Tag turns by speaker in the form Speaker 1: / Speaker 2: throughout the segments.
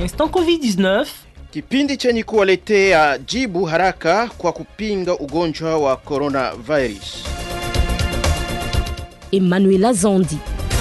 Speaker 1: Instant Covid-19,
Speaker 2: kipindi chenye kuwaletea jibu haraka kwa kupinga ugonjwa wa coronavirus.
Speaker 1: Emmanuela Zandi.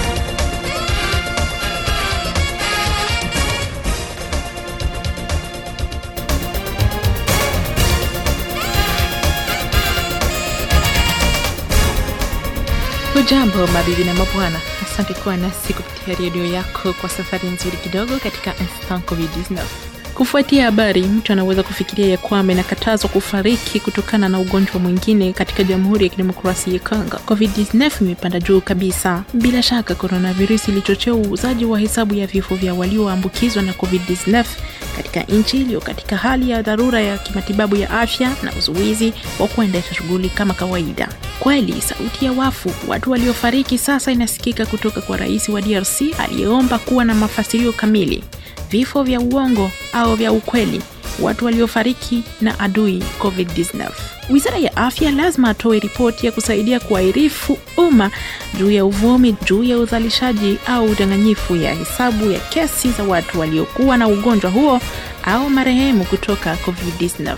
Speaker 3: Hujambo mabibi na mabwana, asante kuwa nasi kupitia redio yako kwa safari nzuri kidogo katika Instant Covid-19. Kufuatia habari, mtu anaweza kufikiria ya kwamba inakatazwa kufariki kutokana na ugonjwa mwingine katika Jamhuri ya Kidemokrasia ya Kongo. Covid-19 imepanda juu kabisa. Bila shaka, coronavirus ilichochea uuzaji wa hesabu ya vifo vya walioambukizwa na Covid-19 katika nchi iliyo katika hali ya dharura ya kimatibabu ya afya na uzuizi wa kuendesha shughuli kama kawaida. Kweli sauti ya wafu, watu waliofariki sasa inasikika kutoka kwa rais wa DRC aliyeomba kuwa na mafasirio kamili, vifo vya uongo au vya ukweli, watu waliofariki na adui COVID-19. Wizara ya afya lazima atoe ripoti ya kusaidia kuwaarifu umma juu ya uvumi juu ya uzalishaji au udanganyifu ya hesabu ya kesi za watu waliokuwa na ugonjwa huo au marehemu kutoka COVID-19.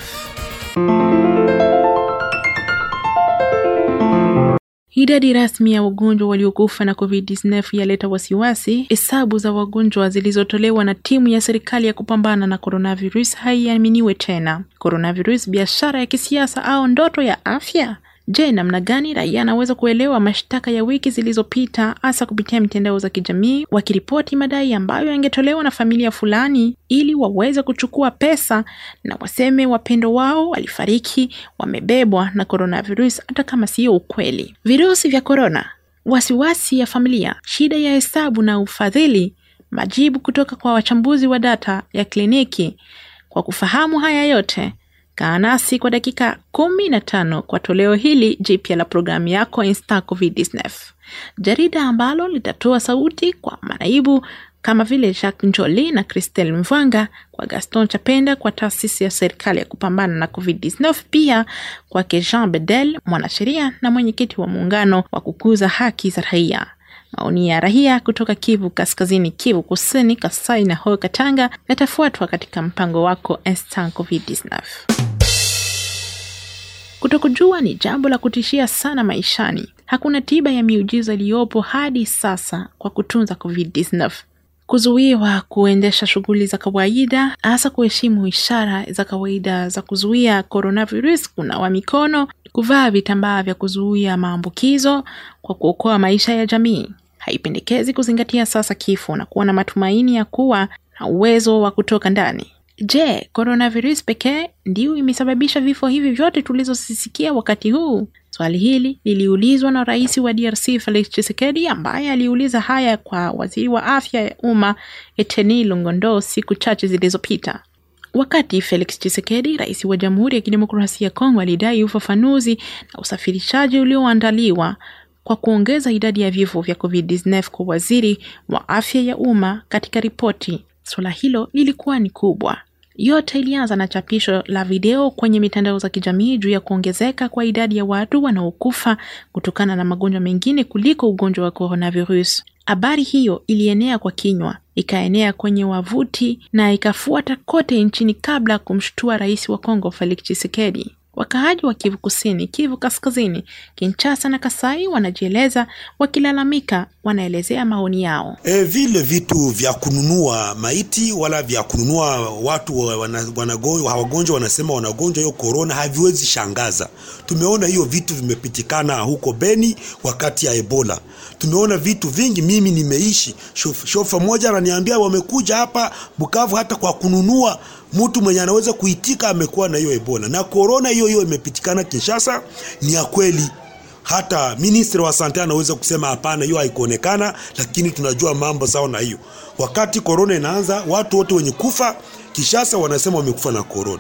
Speaker 3: Idadi rasmi ya wagonjwa waliokufa na COVID-19 yaleta wasiwasi. Hesabu za wagonjwa zilizotolewa na timu ya serikali ya kupambana na coronavirus haiaminiwe tena. Coronavirus, biashara ya kisiasa au ndoto ya afya? Je, namna gani raia anaweza kuelewa mashtaka ya wiki zilizopita, hasa kupitia mitandao za kijamii, wakiripoti madai ambayo yangetolewa na familia fulani ili waweze kuchukua pesa na waseme wapendo wao walifariki wamebebwa na coronavirus, hata kama siyo ukweli. Virusi vya korona, wasiwasi ya familia, shida ya hesabu na ufadhili, majibu kutoka kwa wachambuzi wa data ya kliniki. Kwa kufahamu haya yote Kaa nasi kwa dakika kumi na tano kwa toleo hili jipya la programu yako Insta Covid-19, jarida ambalo litatoa sauti kwa manaibu kama vile Jacques Njoli na Christelle Mvwanga, kwa Gaston Chapenda kwa taasisi ya serikali ya kupambana na Covid-19, pia kwake Jean Bedel, mwanasheria na mwenyekiti wa muungano wa kukuza haki za raia. Maoni ya raia kutoka Kivu Kaskazini, Kivu Kusini, Kasai na Ho Katanga yatafuatwa katika mpango wako Instant Covid-19. Kutokujua ni jambo la kutishia sana maishani. Hakuna tiba ya miujiza iliyopo hadi sasa kwa kutunza COVID-19. Kuzuiwa kuendesha shughuli za kawaida, hasa kuheshimu ishara za kawaida za kuzuia coronavirus, kunawa mikono, kuvaa vitambaa vya kuzuia maambukizo kwa kuokoa maisha ya jamii. Haipendekezi kuzingatia sasa kifo na kuwa na matumaini ya kuwa na uwezo wa kutoka ndani. Je, coronavirus pekee ndiyo imesababisha vifo hivi vyote tulizosisikia wakati huu? Swali hili liliulizwa na rais wa DRC Felix Tshisekedi, ambaye aliuliza haya kwa waziri wa afya ya umma Eteni Longondo siku chache zilizopita. Wakati Felix Tshisekedi, rais wa Jamhuri ya Kidemokrasia ya Kongo, alidai ufafanuzi na usafirishaji ulioandaliwa kwa kuongeza idadi ya vifo vya COVID-19 kwa waziri wa afya ya umma katika ripoti. Suala hilo lilikuwa ni kubwa. Yote ilianza na chapisho la video kwenye mitandao za kijamii juu ya kuongezeka kwa idadi ya watu wanaokufa kutokana na magonjwa mengine kuliko ugonjwa wa coronavirus. Habari hiyo ilienea kwa kinywa, ikaenea kwenye wavuti na ikafuata kote nchini kabla ya kumshtua rais wa Kongo Felix Tshisekedi. Wakaaji wa Kivu Kusini, Kivu Kaskazini, Kinshasa na Kasai wanajieleza wakilalamika, wanaelezea maoni yao.
Speaker 4: E, vile vitu vya kununua maiti wala vya kununua watu wanagonjwa wagonjwa wanasema wanagonjwa hiyo korona haviwezi shangaza. Tumeona hiyo vitu vimepitikana huko Beni wakati ya Ebola. Tumeona vitu vingi, mimi nimeishi shof, shofa moja ananiambia wamekuja hapa Bukavu hata kwa kununua mtu mwenye anaweza kuitika amekuwa na hiyo Ebola na korona hiyo hiyo imepitikana Kinshasa. Ni ya kweli, hata ministri wa sante anaweza kusema hapana, hiyo haikuonekana, lakini tunajua mambo sawa na hiyo. Wakati korona inaanza, watu wote wenye kufa Kishasa wanasema wamekufa na korona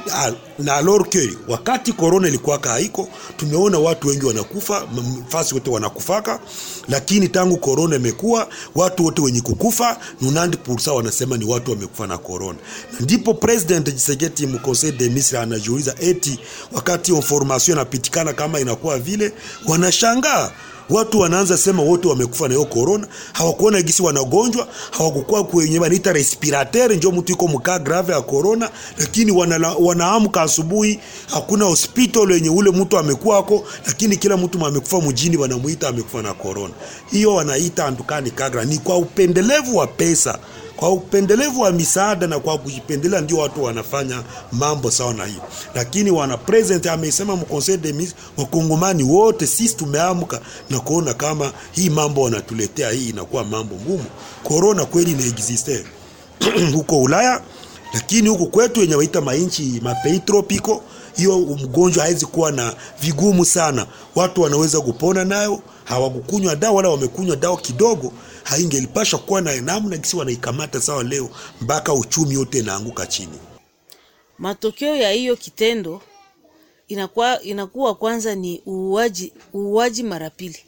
Speaker 4: na alors que wakati korona ilikuwaka haiko, tumeona watu wengi wanakufa fasi wote wanakufaka, lakini tangu korona imekuwa watu wote wenye kukufa nunandi pursa wanasema ni watu wamekufa na korona. Ndipo president Tshisekedi mu conseil de ministre anajiuliza eti wakati information inapitikana kama inakuwa vile, wanashangaa watu wanaanza sema wote wamekufa na hiyo corona hawakuona gisi wanagonjwa hawakukuwa kwenye wanaita respirateur njo mtu iko mkaa grave ya corona lakini wana, wanaamka asubuhi hakuna hospital yenye ule mtu amekuwako lakini kila mtu amekufa mjini wanamuita amekufa na corona hiyo wanaita andukani kagra ni kwa upendelevu wa pesa kwa upendelevu wa misaada na kwa kujipendelea ndio watu wanafanya mambo sawa na hiyo lakini wana president amesema mkonseil de ministre wakongomani wote sisi tumeamka na kuona kama hii mambo wanatuletea hii inakuwa mambo ngumu corona kweli inaexiste huko ulaya lakini huku kwetu yenye waita mainchi mapei tropiko hiyo mgonjwa hawezi kuwa na vigumu sana watu wanaweza kupona nayo hawakukunywa dawa wala wamekunywa dawa kidogo haingelipasha kuwa na namna gisi wanaikamata sawa leo mpaka uchumi yote inaanguka chini
Speaker 5: matokeo ya hiyo kitendo inakuwa, inakuwa kwanza ni uuaji uuaji mara pili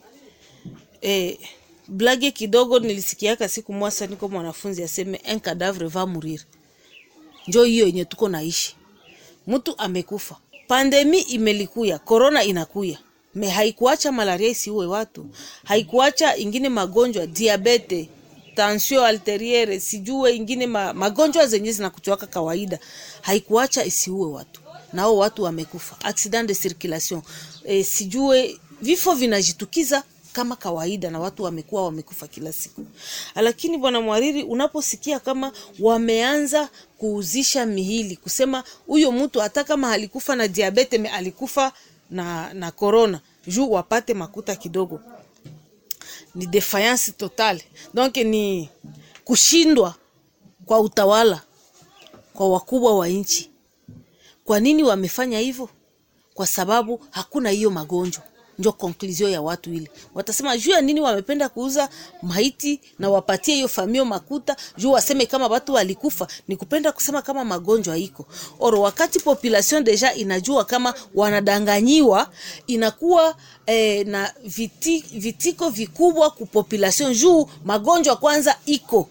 Speaker 5: e, blage kidogo nilisikiaka siku mwasa niko mwanafunzi aseme un cadavre va mourir njo hiyo yenye tuko naishi mtu amekufa pandemi imelikuya korona inakuya me haikuacha malaria isiue watu haikuacha ingine magonjwa diabete tension alteriere sijue ingine ma, magonjwa zenye zinakuchwaka kawaida haikuacha isiue watu nao watu wamekufa accident de circulation e, sijue vifo vinajitukiza kama kawaida na watu wamekuwa wamekufa kila siku lakini bwana mwariri unaposikia kama wameanza kuuzisha mihili kusema huyo mtu hata kama alikufa na diabete me alikufa na na corona juu wapate makuta kidogo ni defiance totale donc ni kushindwa kwa utawala kwa wakubwa wa nchi kwa nini wamefanya hivyo kwa sababu hakuna hiyo magonjwa njo conclusion ya watu ile watasema juu ya nini wamependa kuuza maiti na wapatie hiyo famio makuta juu waseme kama watu walikufa ni kupenda kusema kama magonjwa iko oro wakati population deja inajua kama wanadanganyiwa inakuwa eh, na viti, vitiko vikubwa ku population juu magonjwa kwanza iko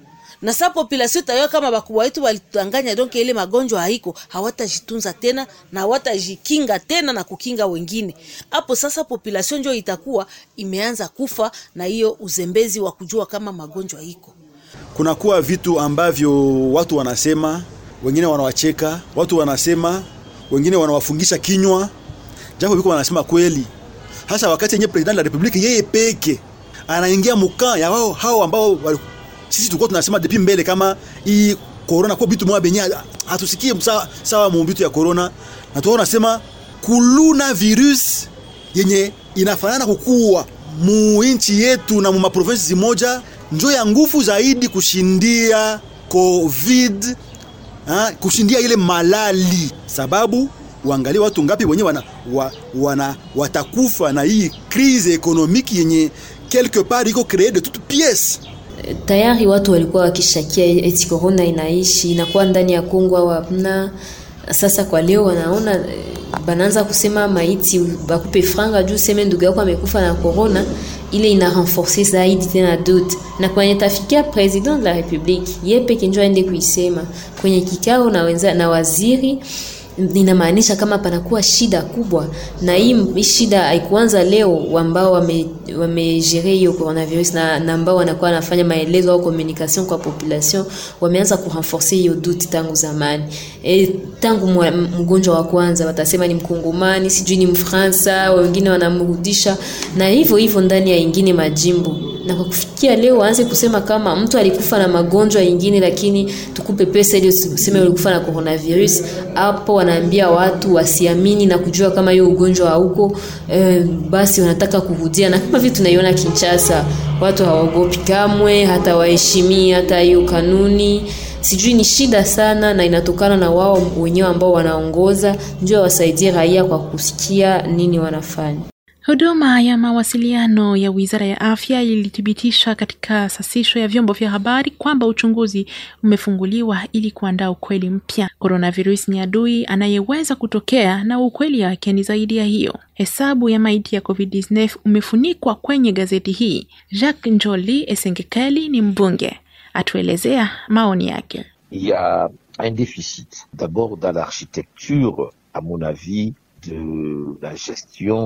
Speaker 5: na sa population itayo kama bakubwa wetu walitudanganya donc ile magonjwa haiko hawatajitunza tena na hawatajikinga tena na kukinga wengine hapo sasa population njo itakuwa imeanza kufa na hiyo uzembezi wa kujua kama magonjwa iko
Speaker 6: kunakuwa vitu ambavyo watu wanasema wengine wanawacheka watu wanasema wengine wanawafungisha kinywa japo viko wanasema kweli hasa wakati yenye president la republiki yeye peke anaingia mukaa ya wao hao ambao wali sisi tulikuwa tunasema depuis mbele kama hii corona kwa bitu mwa benye hatusikie sawa, sawa mumbitu ya corona na tuona nasema kuluna virus yenye inafanana kukua mu nchi yetu na mu maprovinsi zimoja njo ya nguvu zaidi kushindia covid ha, kushindia ile malali sababu uangalie watu ngapi wenye wana, wa, wana watakufa na hii crise ekonomiki yenye quelque part iko cree de toute pièce
Speaker 7: tayari watu walikuwa wakishakia eti corona inaishi inakuwa ndani ya Kongo au hamna. Sasa kwa leo wanaona banaanza kusema maiti bakupe franga juu seme ndugu yako amekufa na corona, ile ina renforcer zaidi tena doute, na kwenye tafikia president de la republique ye peke njo aende kuisema kwenye kikao na, wenza, na waziri inamaanisha kama panakuwa shida kubwa, na hii shida haikuanza leo, ambao wamejere wame hiyo coronavirus na, na ambao wanakuwa wanafanya maelezo au communication kwa population wameanza kurenforcer hiyo duti tangu zamani. E, tangu mgonjwa wa kwanza watasema ni Mkongomani, sijui ni Mfransa, wengine wanamrudisha na hivyo hivyo ndani ya ingine majimbo na kwa kufikia leo waanze kusema kama mtu alikufa na magonjwa ingine, lakini tukupe pesa ili useme ulikufa na coronavirus. Hapo wanaambia watu wasiamini na kujua kama hiyo ugonjwa hauko, eh, basi wanataka kurudia, na kama vile tunaiona Kinshasa, watu hawaogopi kamwe, hata waheshimii hata hiyo kanuni sijui ni shida sana, na inatokana na wao wenyewe ambao wanaongoza, ndio wasaidie raia kwa kusikia nini wanafanya.
Speaker 3: Huduma ya mawasiliano ya Wizara ya Afya ilithibitisha katika sasisho ya vyombo vya habari kwamba uchunguzi umefunguliwa ili kuandaa ukweli mpya. Coronavirus ni adui anayeweza kutokea na ukweli wake ni zaidi ya hiyo. Hesabu ya maiti ya COVID-19 umefunikwa kwenye gazeti hii. Jacques Njoli Esengekeli ni mbunge, atuelezea maoni yake.
Speaker 8: Il y a un déficit d'abord dans l'architecture à mon avis de la gestion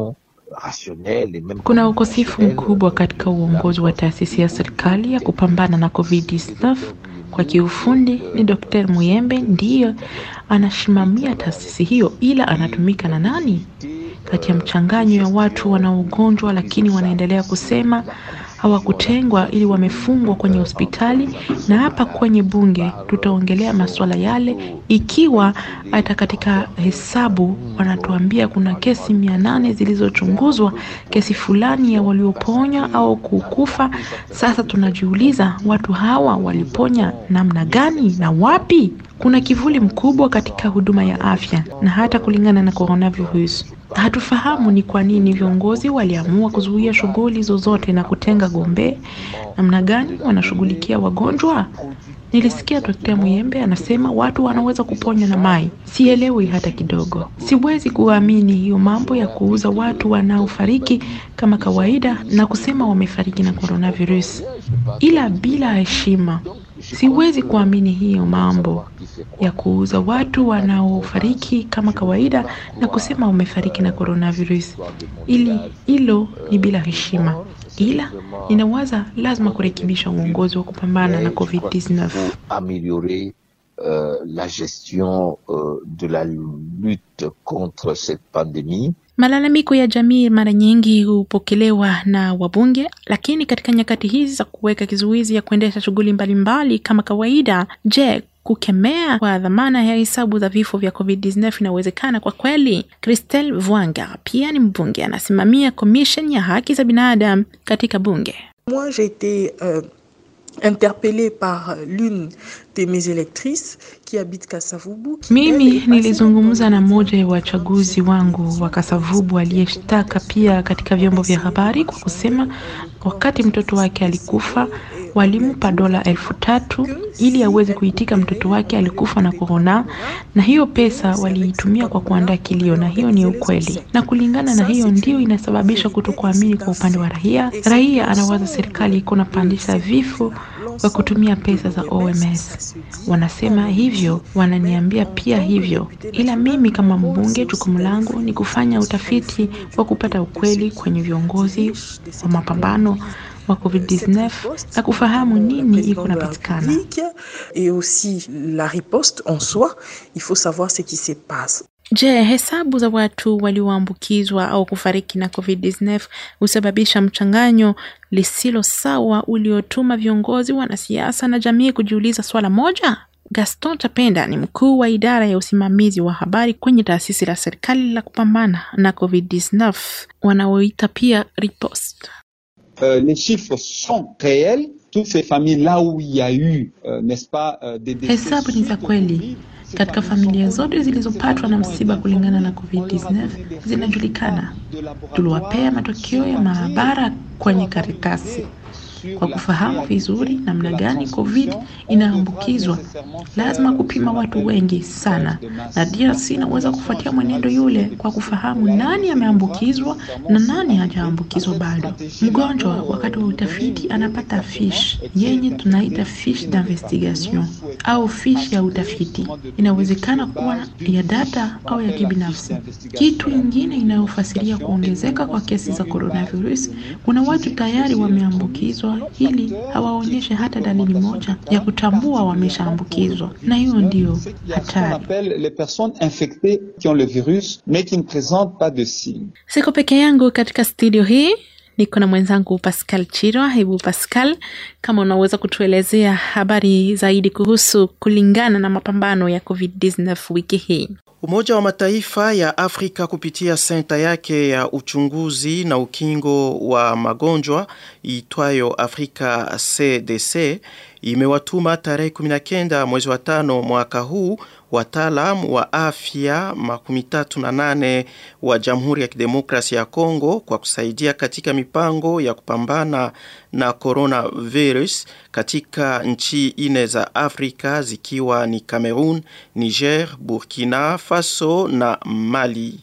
Speaker 8: rationnelle et même
Speaker 3: Kuna ukosefu mkubwa katika uongozi wa taasisi ya serikali ya kupambana na COVID-19. Kwa kiufundi ni Dr. Muyembe ndiyo anasimamia taasisi hiyo, ila anatumika na nani? Kati ya mchanganyo ya watu wana ugonjwa, lakini wanaendelea kusema hawakutengwa ili wamefungwa kwenye hospitali. Na hapa kwenye bunge tutaongelea masuala yale, ikiwa hata katika hesabu wanatuambia kuna kesi mia nane zilizochunguzwa, kesi fulani ya walioponya au kukufa. Sasa tunajiuliza watu hawa waliponya namna gani na wapi? Kuna kivuli mkubwa katika huduma ya afya na hata kulingana na coronavirus. Hatufahamu ni kwa nini viongozi waliamua kuzuia shughuli zozote na kutenga gombe. Namna gani wanashughulikia wagonjwa? Nilisikia Dr. Muyembe anasema watu wanaweza kuponywa na mai. Sielewi hata kidogo. Siwezi kuamini hiyo mambo ya kuuza watu wanaofariki kama kawaida na kusema wamefariki na coronavirus, ila bila heshima. Siwezi kuamini hiyo mambo ya kuuza watu wanaofariki kama kawaida na kusema wamefariki na coronavirus, ili hilo ni bila heshima. Ila ninawaza lazima kurekebisha uongozi wa kupambana na COVID-19.
Speaker 8: améliorer euh, la gestion euh, de la lutte contre cette pandémie.
Speaker 3: Malalamiko ya jamii mara nyingi hupokelewa na wabunge, lakini katika nyakati hizi za kuweka kizuizi ya kuendesha shughuli mbalimbali kama kawaida, je, kukemea kwa dhamana ya hesabu za vifo vya COVID-19 inawezekana kwa kweli? Christelle Vwanga pia ni mbunge, anasimamia commission ya haki za binadamu katika bunge.
Speaker 9: Moi, j'ai été euh, interpellée par l'une de mes électrices qui habite Kasavubu. qui, elle,
Speaker 3: Mimi
Speaker 9: est passée
Speaker 3: nilizungumza na
Speaker 9: dans-
Speaker 3: mmoja ya wachaguzi wangu wa Kasavubu aliyeshtaka pia katika vyombo vya habari kwa kusema wakati mtoto wake alikufa walimpa dola elfu tatu ili aweze kuitika mtoto wake alikufa na korona, na hiyo pesa waliitumia kwa kuandaa kilio, na hiyo ni ukweli. Na kulingana na hiyo ndio inasababisha kutokuamini kwa upande wa raia. Raia anawaza serikali iko napandisha vifo kwa kutumia pesa za OMS. Wanasema hivyo, wananiambia pia hivyo, ila mimi kama mbunge, jukumu langu ni kufanya utafiti wa kupata ukweli kwenye viongozi wa mapambano wa COVID-19 na kufahamu nini iko napatikana.
Speaker 9: Publique et aussi la riposte en soi, il faut savoir ce qui se passe.
Speaker 3: Je, hesabu za watu walioambukizwa au kufariki na COVID-19 husababisha mchanganyo lisilo sawa uliotuma viongozi, wanasiasa na jamii kujiuliza swala moja? Gaston Chapenda ni mkuu wa idara ya usimamizi wa habari kwenye taasisi la serikali la kupambana na COVID-19 wanaoita pia Riposte.
Speaker 10: Euh, les chiffres sont réels. Toutes ces familles là où il y a eu, euh, n'est-ce pas, euh, des décès
Speaker 3: Hesabu ni za
Speaker 10: suite au
Speaker 3: kweli.
Speaker 10: Covid, ces
Speaker 3: Katika
Speaker 10: familles
Speaker 3: familia
Speaker 10: sont
Speaker 3: zote zilizopatwa na msiba kulingana na COVID-19 zinajulikana. Tuliwapea matokeo ya maabara kwenye karatasi kwa kufahamu vizuri namna gani COVID inaambukizwa. Lazima kupima watu wengi sana, na DRC inaweza kufuatia mwenendo yule kwa kufahamu nani ameambukizwa na nani hajaambukizwa bado. Mgonjwa wakati wa utafiti anapata fish yenye tunaita fish d'investigation au fish ya utafiti. Inawezekana kuwa ya data au ya kibinafsi. Kitu ingine inayofasiria kuongezeka kwa kesi za coronavirus, kuna watu tayari wameambukizwa ili hawaonyeshe hata dalili moja ya kutambua wameshaambukizwa, na hiyo ndio
Speaker 10: Il y a ce qu'on
Speaker 3: hatari.
Speaker 10: appelle les personnes infectées qui ont le virus mais qui ne présentent pas de signes.
Speaker 3: Siko peke yangu katika studio hii, niko na mwenzangu Pascal Chirwa. Hebu Pascal, kama unaweza kutuelezea habari zaidi kuhusu kulingana na mapambano ya COVID-19 wiki hii.
Speaker 2: Umoja wa Mataifa ya Afrika kupitia senta yake ya uchunguzi na ukingo wa magonjwa itwayo Afrika CDC imewatuma tarehe 19 mwezi wa tano mwaka huu wataalam wa afya makumi tatu na nane wa Jamhuri ya Kidemokrasia ya Kongo kwa kusaidia katika mipango ya kupambana na coronavirus katika nchi ine za Afrika zikiwa ni Cameroon, Niger, Burkina Faso na Mali.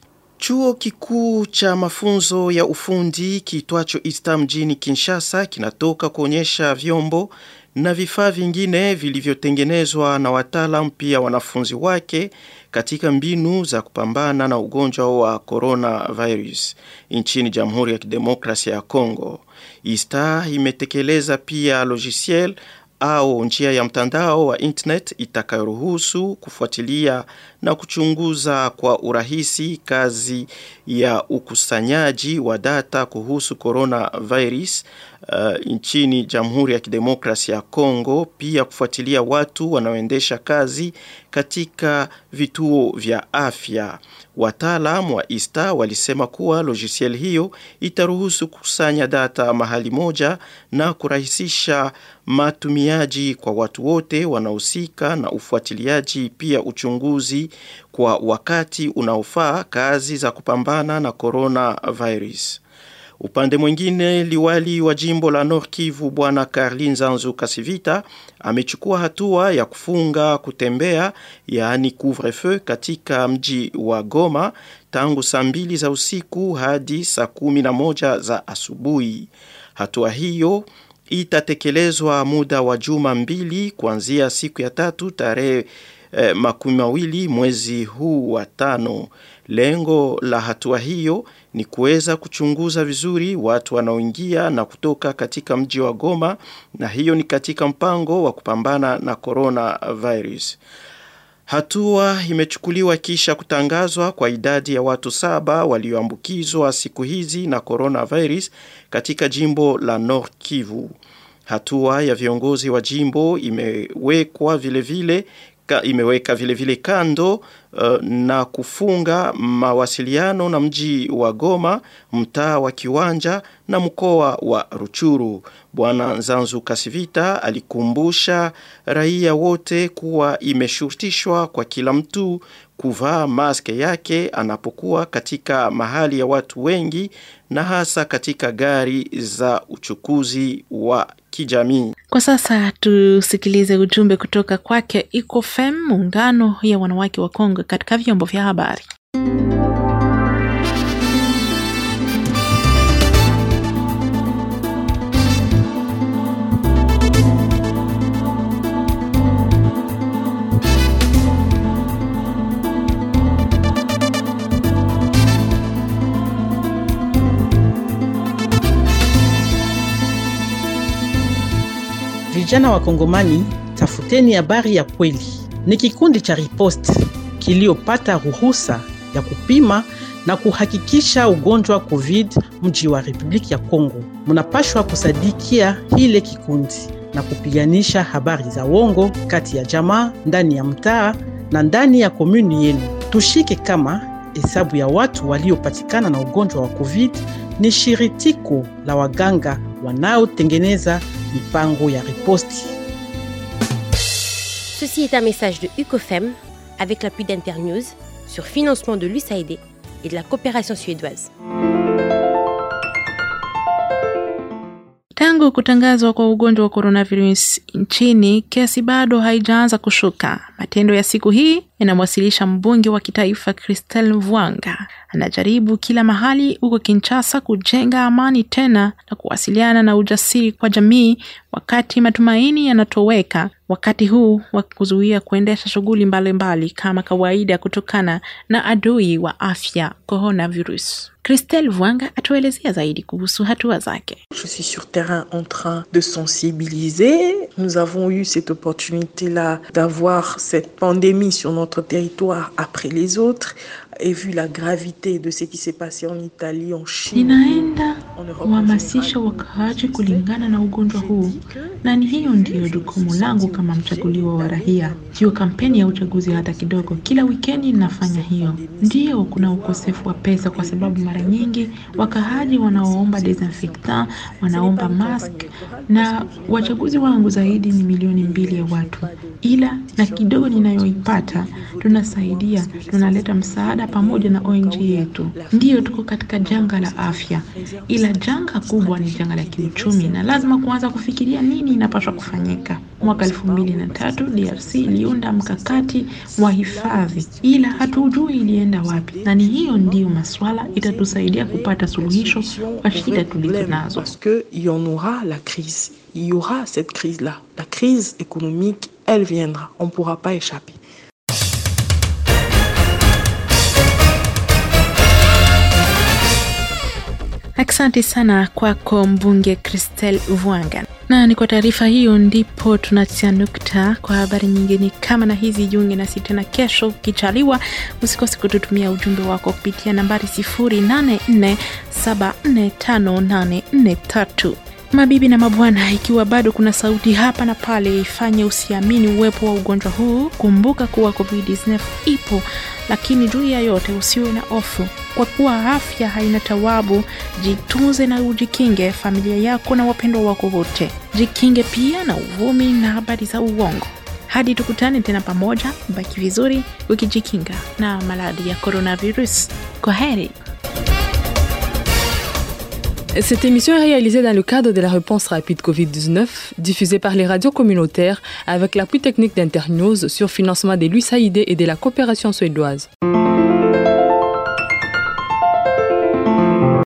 Speaker 2: Chuo kikuu cha mafunzo ya ufundi kiitwacho ISTA mjini Kinshasa kinatoka kuonyesha vyombo na vifaa vingine vilivyotengenezwa na wataalam pia wanafunzi wake katika mbinu za kupambana na ugonjwa wa coronavirus nchini Jamhuri ya Kidemokrasia ya Kongo. ISTA imetekeleza pia logiciel au njia ya mtandao wa internet itakayoruhusu kufuatilia na kuchunguza kwa urahisi kazi ya ukusanyaji wa data kuhusu coronavirus uh, nchini Jamhuri ya Kidemokrasia ya Kongo, pia kufuatilia watu wanaoendesha kazi katika vituo vya afya. Wataalam wa ISTA walisema kuwa logiciel hiyo itaruhusu kukusanya data mahali moja na kurahisisha matumiaji kwa watu wote wanaohusika na ufuatiliaji, pia uchunguzi kwa wakati unaofaa kazi za kupambana na coronavirus. Upande mwingine, liwali wa jimbo la Nord Kivu bwana Karlin Zanzu Kasivita amechukua hatua ya kufunga kutembea, yaani couvre-feu katika mji wa Goma tangu saa mbili za usiku hadi saa kumi na moja za asubuhi. Hatua hiyo itatekelezwa muda wa juma mbili kuanzia siku ya tatu tarehe eh, makumi mawili mwezi huu wa tano. Lengo la hatua hiyo ni kuweza kuchunguza vizuri watu wanaoingia na kutoka katika mji wa Goma, na hiyo ni katika mpango wa kupambana na coronavirus. Hatua imechukuliwa kisha kutangazwa kwa idadi ya watu saba walioambukizwa siku hizi na coronavirus katika jimbo la Nord Kivu. Hatua ya viongozi wa jimbo imewekwa vile vile ka, imeweka vile vile kando uh, na kufunga mawasiliano na mji wa Goma, mtaa wa Kiwanja na mkoa wa Ruchuru. Bwana Zanzu Kasivita alikumbusha raia wote kuwa imeshurutishwa kwa kila mtu kuvaa maske yake anapokuwa katika mahali ya watu wengi na hasa katika gari za uchukuzi wa kijamii.
Speaker 3: Kwa sasa tusikilize ujumbe kutoka kwake ICOFEM, muungano ya wanawake wa Kongo katika vyombo vya habari.
Speaker 1: Vijana wa Kongomani, tafuteni habari ya kweli. Ni kikundi cha Riposte kiliyopata ruhusa ya kupima na kuhakikisha ugonjwa wa COVID mji wa Republiki ya Kongo. Munapashwa kusadikia hile kikundi na kupiganisha habari za uongo kati ya jamaa, ndani ya mtaa na ndani ya komuni yenu. Tushike kama hesabu ya watu waliopatikana na ugonjwa wa COVID ni shiritiko la waganga wanaotengeneza mipango ya riposti.
Speaker 11: Ceci est un message de UCOFEM avec l'appui d'Internews sur financement de l'USAID et de la coopération suédoise.
Speaker 3: Tangu kutangazwa kwa ugonjwa wa coronavirus nchini, kesi bado haijaanza kushuka. Matendo ya siku hii yanamwasilisha mbunge wa kitaifa Christelle Mvwanga anajaribu kila mahali huko Kinshasa kujenga amani tena na kuwasiliana na ujasiri kwa jamii, wakati matumaini yanatoweka wakati huu wa kuzuia kuendesha shughuli mbalimbali kama kawaida kutokana na adui wa afya coronavirus. Christelle Vwanga atuelezea zaidi kuhusu hatua zake.
Speaker 9: Je suis sur terrain en train de sensibiliser. Nous avons eu cette opportunité-là d'avoir cette pandémie sur notre territoire après les autres et vu la gravité de ce qui s'est passé en Italie, en Chine.
Speaker 3: Ninaenda kuhamasisha wakaaji kulingana na ugonjwa huu, na ni hiyo ndiyo jukumu langu kama mchaguliwa wa raia. Sio kampeni ya uchaguzi hata kidogo. Kila wikendi ninafanya hiyo. Ndiyo, kuna ukosefu wa pesa kwa sababu mara nyingi wakaaji wanaoomba desinfectant wanaomba mask, na wachaguzi wangu zaidi ni milioni mbili ya watu, ila na kidogo ninayoipata tunasaidia, tunaleta msaada pamoja na ONG yetu. Ndiyo, tuko katika janga la afya, ila janga kubwa ni janga la kiuchumi, na lazima kuanza kufikiria nini inapaswa kufanyika. Mwaka elfu mbili na tatu DRC iliunda mkakati wa hifadhi, ila hatujui ilienda wapi, na ni hiyo ndiyo maswala itatusaidia kupata suluhisho kwa shida tulizo nazo.
Speaker 9: Parce qu'il y en aura la crise. Il y aura cette crise-là. La crise économique, elle viendra. On ne pourra pas échapper.
Speaker 3: Asante sana kwako mbunge Christel Vwanga. Na ni kwa taarifa hiyo ndipo tunatia nukta kwa habari nyingine kama na hizi. Jiunge nasi tena kesho ukichaliwa. Usikose kututumia ujumbe wako kupitia nambari 0847458843. Mabibi na mabwana, ikiwa bado kuna sauti hapa na pale ifanye usiamini uwepo wa ugonjwa huu, kumbuka kuwa COVID-19 ipo, lakini juu ya yote usiwe na hofu, kwa kuwa afya haina tawabu. Jitunze na ujikinge familia yako na wapendwa wako wote. Jikinge pia na uvumi na habari za uongo. Hadi tukutane tena pamoja, baki vizuri ukijikinga na maradhi ya coronavirus. Kwa heri.
Speaker 12: Cette émission est réalisée dans le cadre de la réponse rapide Covid-19, diffusée par les radios communautaires avec l'appui technique d'Internews sur financement de l'USAID et de la coopération suédoise.